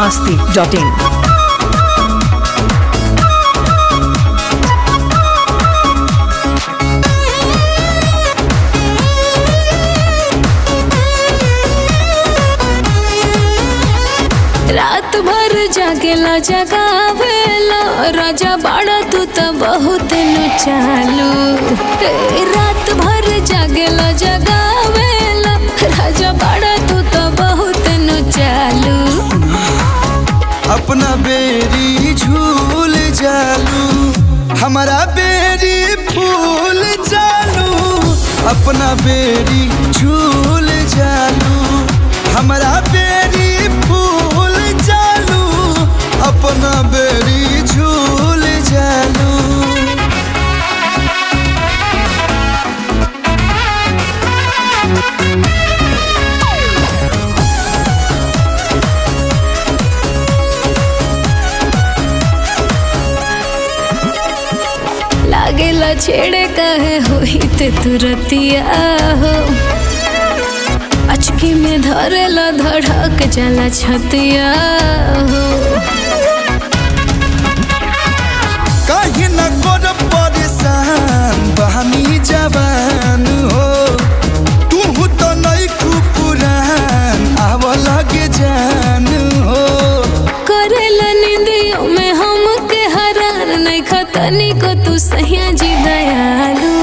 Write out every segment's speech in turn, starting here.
masti.in. रात भर जागेला जगावेला राजा बाड़ा तू त बहुत नु चालू ए, रात भर जागेला जगावेला राजा बाड़ा तू त बहुत नु चालू अपना बेरी झूल जालू हमारा बेरी फूल जालू अपना बेरी झूल जालू हमारा बेरी फूल जालू अपना बेरी झूल जालू लागेला छेड़े कहे होई ते तुरतिया हो अचकी में धरेला धड़क जाला छतिया हो कहीं न कर परेशान बहनी जवान हो तू तो नहीं पुरान आव लगे जान हो करेला निंदियों में हम के हरान नहीं खतनी को तू सहिया जी दयालु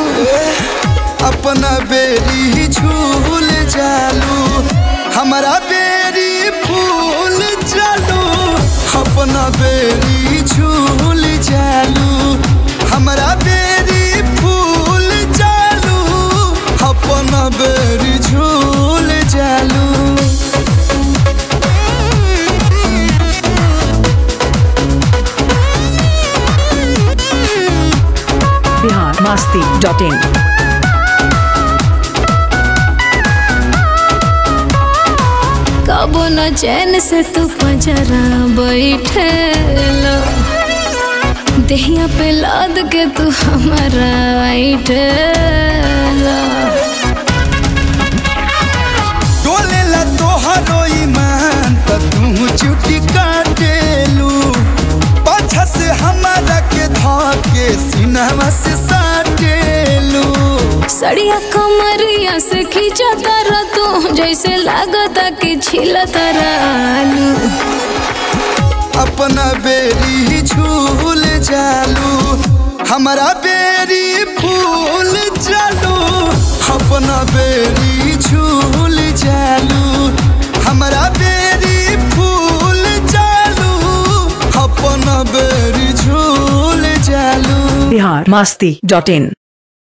अपना बेरी झूल जालू हमारा बेरी फूल जालू अपना बेरी झूल जालू हमारा बेरी फूल जालू अपना बेरी झूल जालू Bihar masti.in. कबो न चैन से तू पजरा बैठेला देहिया पे लाद के तू हमारा ऐठेला डोलेला तोहरो ईमान त तू चुटी काटेलू पाछा से हमारा के धके सीनावा से साटेलू सड़िया कमरिया से खींचा तारा तू जैसे लागता कि छिला तारा आलू अपना बेरी झूल जालू हमारा बेरी फूल जालू अपना बेरी झूल जालू हमारा बेरी फूल जालू अपना बेरी झूल जालू Bihar masti.in.